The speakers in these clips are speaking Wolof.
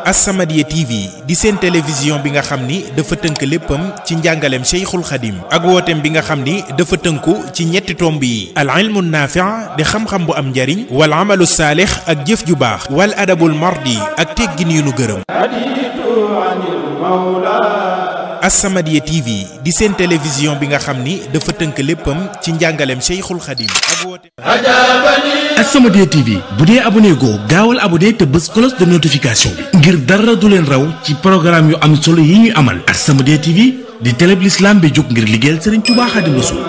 As-Samadiyya TV di seen télévision bi nga xam ni dafa tënk léppam ci njàngaleem Cheikhul Khadim ak wooteem bi nga xam ni dafa tënku ci ñetti tomb yi al ilmu naafi' di xam-xam bu am njariñ wal amalu saalix ak jëf ju baax wal adabul mardi ak teggin yu nu gërëm As-Samadiyya TV di seen télévision bi nga xam ni dafa tënk léppam ci njàngaleem Cheikhul Khadim ak wooteem As-Samadiyya TV bu dee abonné goo gaawal abonné te bës cloche de notification bi ngir dara du leen raw ci programme yu am solo yi ñuy amal As-Samadiyya TV di télé bi l'islam bi jóg ngir liggéeyal Serigne Touba Khadim Rassoul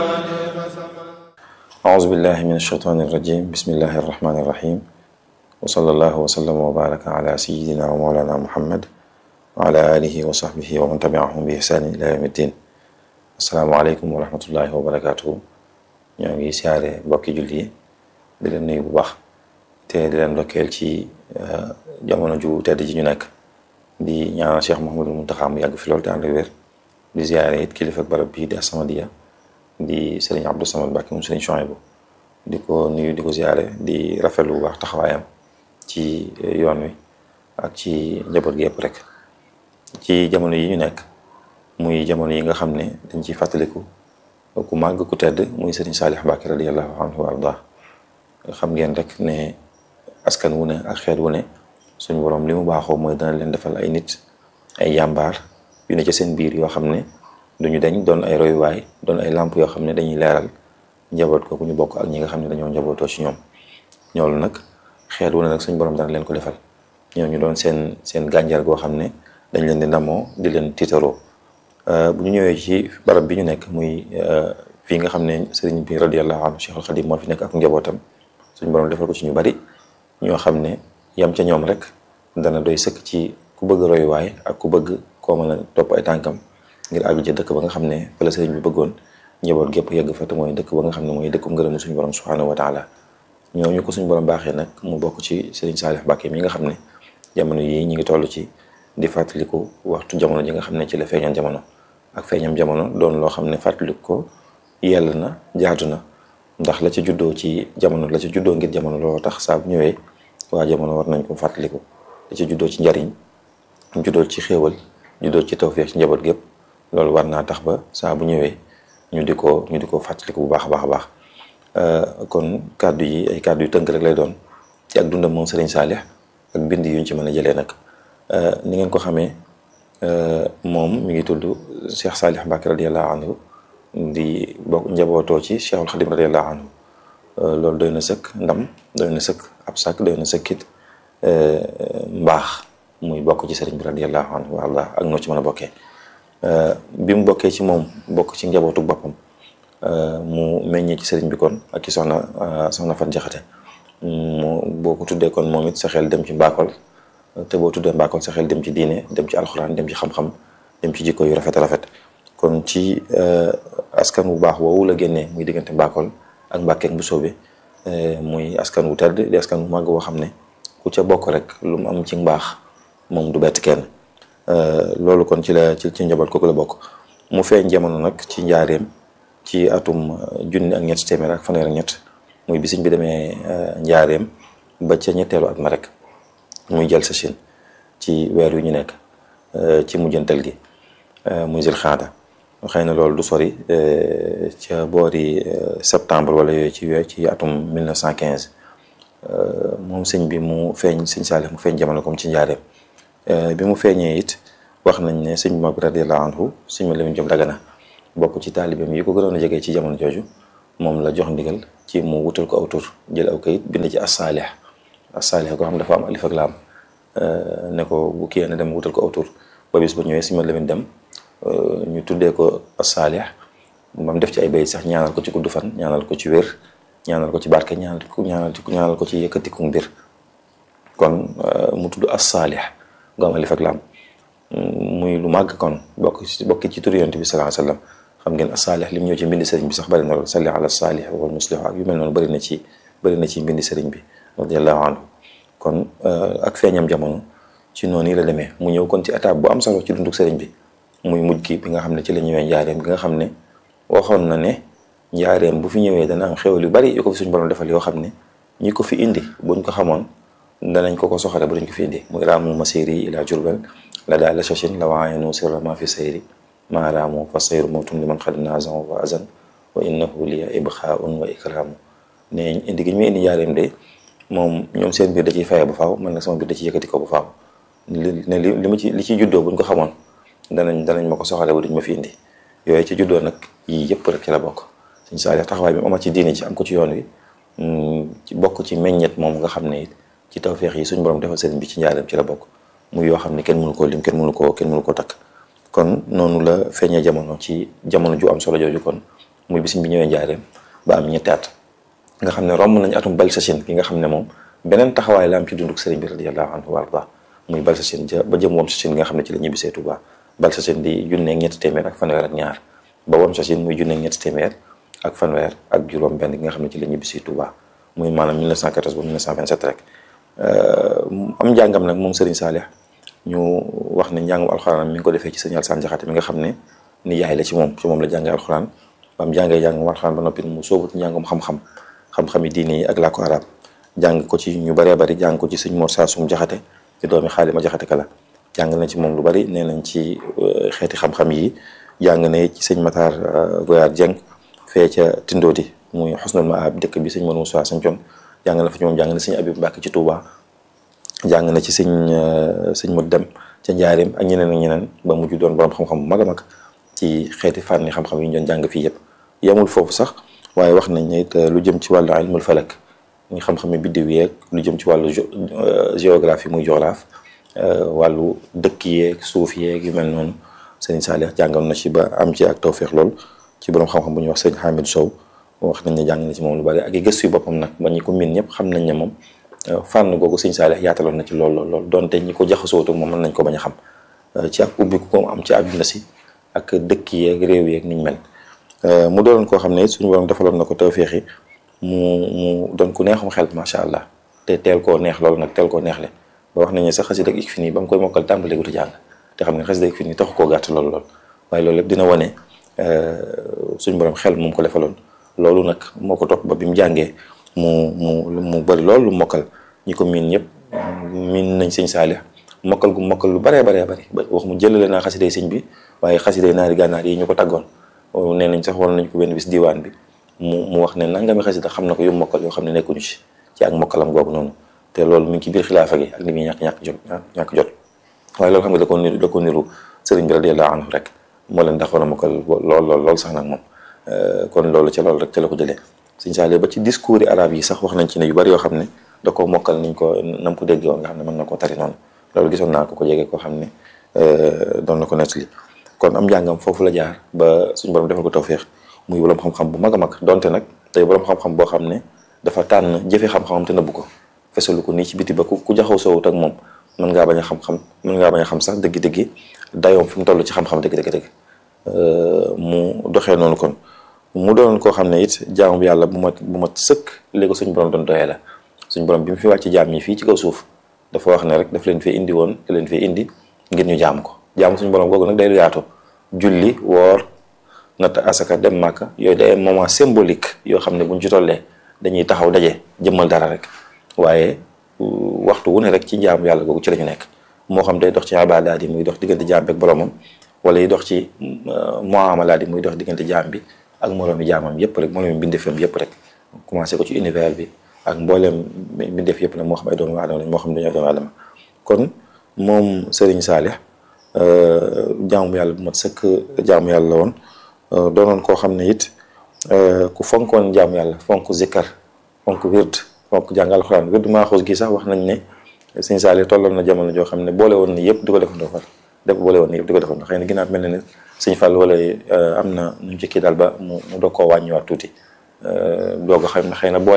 أعوذ بالله من الشيطان الرجيم بسم الله الرحمن الرحيم وصلى الله وسلم وبارك على سيدنا ومولانا محمد وعلى آله وصحبه ومن تبعهم بإحسان إلى يوم الدين السلام عليكم ورحمة الله وبركاته ñoo ngi siyaare mbokki julli yi di leen nuyu bu baax te di leen ndokkeel ci jamono ju tedd ji ñu nekk di ñaanal Cheikh Mouhamadul Mountakha mu yàgg fi loolu te ànd ak wér di siyaare it kilifa barab bii di As-Samadiyya di Serigne Abdou Samad Mbacké moom Serigne Chouaïbou di ko nuyu di ko siyaare di rafetlu bu baax taxawaayam ci yoon wi ak ci njaboot gi yëpp rek ci jamono yi ñu nekk muy jamono yi nga xam ne dañ ciy fàttaliku ku màgg ku tedd muy Serigne Salih Mbacké radiyallahu anhu wa arda xam ngeen rek ne askan wu ne ak xeet wu ne suñu borom li mu baaxoo mooy dana leen defal ay nit ay yàmbaar yu ne ci seen biir yoo xam ne duñu dañ doon ay royuwaay doon ay làmp yoo xam ne dañuy leeral njaboot ko ku ñu bokk ak ñi nga xam ne dañoo njabootoo ci ñoom ñoolu nag xeet wu ne nag suñu borom dana leen ko defal ñoo ñu doon seen seen gànjar goo xam ne dañ leen di ndamoo di leen tiitaroo bu ñu ñëwee ci barab bi ñu nekk muy fii nga xam ne sëriñ bi radiyallahu anhu Cheikhul Khadim moo fi nekk ak njabootam suñu borom defal ko ci ñu bari ñoo xam ne yam ca ñoom rek dana doy sëkk ci ku bëgg royuwaay ak ku bëgg koo mën a topp ay tànkam ngir àgg ci dëkk ba nga xam ne fa la sëriñ bi bëggoon njaboot gépp yegg fa te mooy dëkk ba nga xam ne mooy dëkkum ngërëmu suñu borom subhanahu wa taala ñooñu ko suñu borom baaxee nag mu bokk ci sëriñ Salih Mbacké mi nga xam ne jamono yii ñu ngi toll ci di fàttaliku waxtu jamono ji nga xam ne ci la feeñoon jamono ak feeñam jamono doon loo xam ne fàttaliku ko yell na jaadu na ndax la ci juddoo ci jamono la ci juddoo ngir jamono loo tax saa bu ñëwee waa jamono war nañ ko fàttaliku la ci juddoo ci njariñ juddoo ci xéewal juddoo ci tawfeex ci njaboot gépp loolu war naa tax ba saa bu ñëwee ñu di ko ñu di ko fàttaliku bu baax a baax a baax kon kàddu yi ay kàddu yu tënk rek lay doon ci ak dundam moom Serigne Salih ak bind yuñ ci mën a jëlee nag ni ngeen ko xamee moom mi ngi tudd Cheikh Salih Mbacké radiyallahu anhu di bokk njabootoo ci Cheikhul Khadim radiyallahu anhu loolu doy na sëkk ndam doy na sëkk ab sàkk doy na sëkkit mbaax muy bokk ci sëriñ bi radiyallahu anhu wa allah ak noo ci mën a bokkee bi mu bokkee ci moom bokk ci njabootu boppam mu meññee ci sëriñ bi kon ak ci soxna soxna Fat Jaxate mu boo ko tuddee kon moom it sa xel dem ci mbaakol te boo tuddee mbaakol sa xel dem ci diine dem ci alxuraan dem ci xam-xam dem ci jikko yu rafet rafet kon ci askan wu baax woowu la génnee muy diggante mbaakol ak mbàkkeek bu soobe muy askan wu tedd di askan wu màgg woo xam ne ku ca bokk rek lu mu am ci mbaax moom du bett kenn loolu kon ci la ci ci njaboot kooku la bokk mu feeñ jamono nag ci njaareem ci atum junni ak ñett téeméer ak fanweer ak ñett muy bisiñ bi demee njaareem ba ca ñetteelu at ma rek muy jël sa Chine ci weer yu ñu nekk ci mujjantal gi muy zil xaada xëy na loolu du sori ca boori septembre wala yooyu ci weer ci atum 1915 moom sëñ bi mu feeñ sëñ Salih mu feeñ jamono comme ci njaareem bi mu feeñee it wax nañ ne sëñ bi mag radiyallahu anhu sëñ ma Lamin Jóob Dagana bokk ci taalibeem yi ko gënoon a jege ci jamono jooju moom la jox ndigal ci mu wutal ko aw tur jël aw kayit bind ci as-Salih as-Salih koo xam dafa am alif ak laam ne ko bu kii na dem wutal ko aw tur ba bis ba ñëwee sëñ ma Lamin dem ñu tuddee ko as-Salih mam def ci ay bayit sax ñaanal ko ci gudd fan ñaanal ko ci wér ñaanal ko ci barke ñaanal ko ñaanal ñaanal ko ci yëkkatiku mbir kon mu tudd as-Salih gu am alif ak laam muy lu màgg kon bokk ci bokk ci tur yonent bi sallallahu alayhi wasallam xam ngeen as-Salih lim ñëw ci mbindi sëriñ bi sax bari na lool salli ala salih wal muslih ak yu mel noonu bari na ci bari na ci mbindi sëriñ bi radiyallahu anhu kon ak feeñam jamono ci noonu yi la demee mu ñëw kon ci étape bu am solo ci dunduk sëriñ bi muy mujj gi bi nga xam ne ci la ñëwee njaareem bi nga xam ne waxoon na ne njaareem bu fi ñëwee dana am xéwal yu bari yu ko fi suñu borom defal yoo xam ne ñi ko fi indi buñ ko xamoon danañ ko ko soxale ba duñ ko fi indi muy raamu masiri ila jurbel la daal la chachin la waayenu sirra ma fi sayri maa raamu fa sayru mawtun li man xad nazan wa azan wa innahu liya ibxaun wa ikraamu ne indi gi ñu indi jaareem de moom ñoom seen biir da ciy faye ba faaw man nag sama biir da ciy yëkkati ko ba faaw li ne li li ma ci li ciy juddoo buñ ko xamoon danañ danañ ma ko soxale ba duñ ma fi indi yooyu ci juddoo nag yii yëpp rek ci la bokk suñ Saalix taxawaay bi mu amat ci diine ci am ko ci yoon wi ci bokk ci meññet moom nga xam ne it ci tawféex yi suñ borom defal sëriñ bi ci njaareem ci la bokk muy yoo xam ne kenn mënu koo lim kenn mënu koo kenn mënu koo takk kon noonu la feeñee jamono ci jamono ju am solo jooju kon muy bisim bi ñëwee njaareem ba am ñetti at nga xam ne romb nañ atum Balsachine gi nga xam ne moom beneen taxawaay la am ci dunduk sëriñ bi radiyallahu anhu wa arda muy Balsachine ja ba jëm Wamsachine gi nga xam ne ci la ñibbisee Tuubaa Balsachine di junneeg ñetti téeméer ak fanweer ak ñaar ba Wamsachine muy junneeg ñetti téeméer ak fanweer ak juróom benn gi nga xam ne ci la ñibbisee Tuubaa muy maanaam 1914 ba 1927 rek am njàngam nag moom sëriñ Saalix ñu wax ne njàngum alxuraan mi ngi ko defee ci sëñ Alsaan Jaxate mi nga xam ne ni yaay la ci moom ci moom la jàngee alxuraan ba mu jàngee njàngum alxuraan ba noppi mu sóobu ci njàngum xam-xam xam-xam yi diine yi ak làkku arab jàng ko ci ñu bëree bëri jàng ko ci sëñ Mor Saasum Jaxate ci doomi Xaalima Jaxate Kala jàng na ci moom lu bari nee nañ ci xeeti xam-xam yi jàng na ci sëñ Matar Goyaar Jeng fee ca Tindoodi muy xusnul maab dëkk bi sëñ Mor Moussa Sañcoon jàng na fa ci moom jàng na sëñ Abib Mbàkke ci Touba jàng na ci sëñ sëñ Mot Dem ca Njaareem ak ñeneen ak ñeneen ba mujj doon borom xam-xam bu mag a mag ci xeeti fànni xam-xam yi ñu doon jàng fii yëpp yemul foofu sax waaye wax nañ ne it lu jëm ci wàllu ilmul falak muy xam-xam yi biddiw yeeg lu jëm ci wàllu géographie muy géographe wàllu dëkk yeeg suuf yeeg yu mel noonu sëñ Saalix jàngal na ci ba am ci ak tawféex lool ci borom xam-xam bu ñuy wax sëñ Hamid Sow wax nañ ne jàng na ci moom lu bari ak i gëstu yu boppam nag ba ñi ko miin ñëpp xam nañ ne moom fànn googu sëñ Saalix yaataloon na ci lool lool lool donte ñi ko jaxasoo ak moom mën nañ ko bañ a xam ci ak ubbi ko am ci àdduna si ak dëkk yeeg réew yeeg niñ mel mu doon koo xam ne suñu borom defaloon na ko tawféex yi mu mu doon ku neexum xel macha allah te teel koo neex loolu nag teel koo neexle ba wax nañ ne sax xasida ak ik fi nii ba mu koy mokkal tàmbale gutu jàng te xam ne xasida ik fi nii taxu koo gàtt lool lool waaye loolu lépp dina wane suñu borom xel moom ko defaloon loolu nag moo ko topp ba bi mu jàngee mu mu mu bëri loolu lu mokkal ñi ko miin ñëpp miin nañ sëñ Saalix mokkal gu mokkal lu baree baree bëri ba wax mu jëlale naa xasiday sëñ bi waaye xasiday naari gànnaar yi ñu ko taggoon nee nañ sax wala nañ ko benn bis diwaan bi mu mu wax ne nangami xasida xam na ko yu mokkal yoo xam ne nekkuñu ci ci ak mokkalam googu noonu te loolu mi ngi ci biir xilaafa gi ak li muy ñàkk ñàkk jot ñàkk jot waaye loolu xam nga da ko niru da ko niru sëriñ bi radiyallahu anhu rek moo leen daxoon a mokkal lool lool lool sax nag moom kon loolu ca loolu rek ca la ko jëlee sëñ Saalix ba ci discours yi arab yi sax wax nañ ci ne yu bari yoo xam ne da ko mokkal niñ ko nam ko déggee woon nga xam ne mën na koo tari noonu loolu gisoon naa ko ko jege koo xam ne doon na ko nettali kon am njàngam foofu la jaar ba suñu borom defal ko tawféex muy borom xam-xam bu mag a mag donte nag tey borom xam-xam boo xam ne dafa tànn jëfe xam-xamam te nëbbu ko fesalu ko nii ci biti ba ku ku jaxaw sowut ak moom mën ngaa bañ a xam-xam mën ngaa bañ a xam sax dëgg-dëgg dayoom fi mu toll ci xam-xam dëgg-dëgg mu doxee noonu kon mu doon koo xam ne it jaamu bi yàlla bu mat bu mat sëkk léegi ko suñu borom doon doyee la suñu borom bi mu fi wàcc jaam ñi fii ci kaw suuf dafa wax ne rek daf leen fee indi woon da leen fee indi ngir ñu jaam ko jaamu suñu borom googu nag day lu yaatu julli woor natt asaka dem màkka yooyu day moment symbolique yoo xam ne buñ ci tollee dañuy taxaw daje jëmmal dara rek waaye waxtu wu ne rek ci jaamu yàlla googu ci la ñu nekk moo xam day dox ci ibaadaat yi muy dox diggante jaam bi ak boromam wala yi dox ci muamalaat yi muy dox diggante jaam bi ak moroomi jaamam yëpp rek moroomi mbindeefam yëpp rek commencé ko ci univers bi ak mbooleem mbindeef yëpp nag moo xam ay doomu aadama lañ moo xam dañoo doomu aadama kon moom Serigne Saalix jaamu yàlla bu mat sëkk jaamu yàlla la woon doonoon koo xam ne it ku fonkoon jaamu yàlla fonk zikkar fonk wird fonk jàng alxuraan wird maaxuus gi sax wax nañ ne Serigne Saalix tolloon na jamono joo xam ne boole woon ni yëpp di ko defandoo far def boole woon ni yëpp di ko defandoo xëy na ginnaaw mel na ne Sëñ Fall wala am na nu ñu ci kii daal ba mu mu doog koo wàññiwaat tuuti doog a xam ne xëy na boole